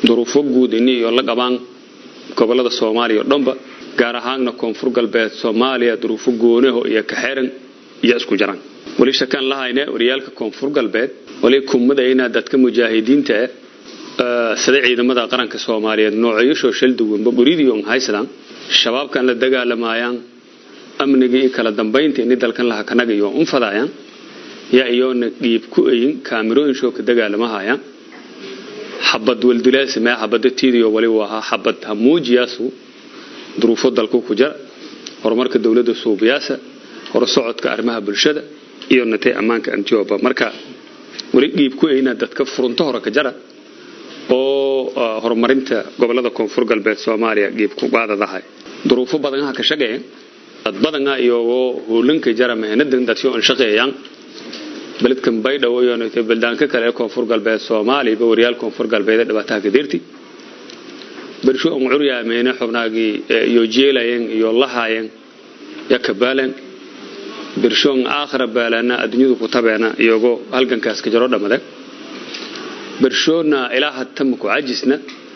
duruufo guud ini iyo la qabaan gobolada soomaaliya o dhanba gaar ahaanna koonfur galbeed soomaaliya duruufo goonaho iyo kaxeran iyo isku jaran weli shakaan lahayne waryaalka koonfur galbeed wali kumadayna dadka mujaahidiinta ah sida ciidamada qaranka soomaaliyeed noocyashoo shal duwanba buridiyon haysadaan shabaabkan la dagaalamayaan amniga iyo kala dambaynta ini dalkan laha kanaga iyo unfadayaan yaa iyoona dhiib ku ayin kaamirooyinshoo ka dagaalamahayaan xabad waldilaasime xabada tiidiyo wali ahaa xabad hamuujiyaasu duruufo dalku ku jara horumarka dowladda suubiyaasa hor socodka arrimaha bulshada iyo natay ammaanka antioba marka weli dhiib ku ayna dadka furunto hore ka jara oo horumarinta gobolada koonfur galbeed soomaaliya dhiib ku qaadadahay duruufo badanha ka shaqeeyan dad badana iyagoo hoolanka jara mehnadan dadsi on shaqeeyaan beledkan baydhabo iyo natay baldaanka kale ee koonfur galbeed soomaaliya waryaal koonfur galbeed ee dhibaataha kadirti bersho on curyaameene xubnaagii iyo jeelayeen iyo lahaayeen ya kabaaleen bershoon aakhira baalaana adduunyadu ku tabeena iyagoo halgankaas ka jaro dhammade bershoona ilaa hatama ku cajisna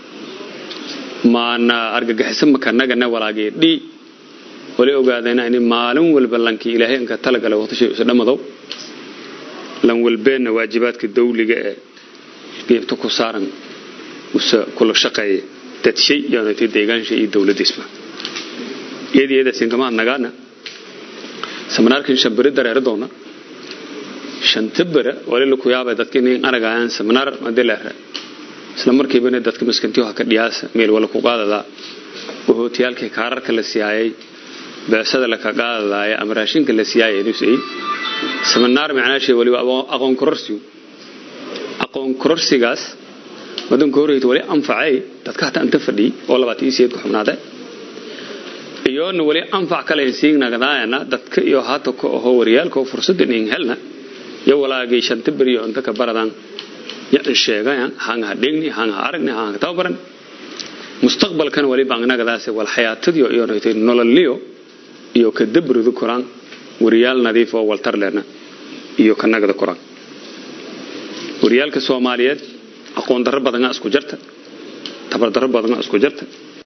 maana argagixisa makanagana walaagii dhii wali ogaadayna in maalin walba lankii ilaahay inka talagala waqtishay isu dhammadow lan walbeenna waajibaadka dawliga ee geebta ku saaran use kula shaqeeya dadshay yoonatay deegaansha iyo dowladiisba iyadii iyadaasinkamaad nagaana seminaarkan shambere dareero doona shanta bere wali laku yaabay dadka inay aragayaan seminaar madileere isla markiibana dadka maskantiyo haka dhiyaasa meel wala ku qaadadaa wahootiyaalkii kaararka la siyaayay beesada laka qaadadaaya ama raashinka la siyaayay nusay seminaar macnaashay waliba aqoon kororsigu aqoon kororsigaas wadanka horeyta wali anfacay dadka hataa inta fadhiyay oo labaatan iyo sideedku xubnaade iyoona wali anfac kale siinagdaayana dadka iyo hata ka aho waryaalka oo fursada inin helna yo walaagay shanta beriyo inta ka baradan yan sheegayan hanga dhegni hanga aragni hanga tababaran mustaqbalkan wali bangnagadaas wal xayaatadiyo iyo noytay nololiyo iyo ka dabridu koraan waryaal nadiif oo waltar lehna iyo ka nagada koraan waryaalka soomaaliyeed aqoon darro badana isku jarta tabar darro badana isku jarta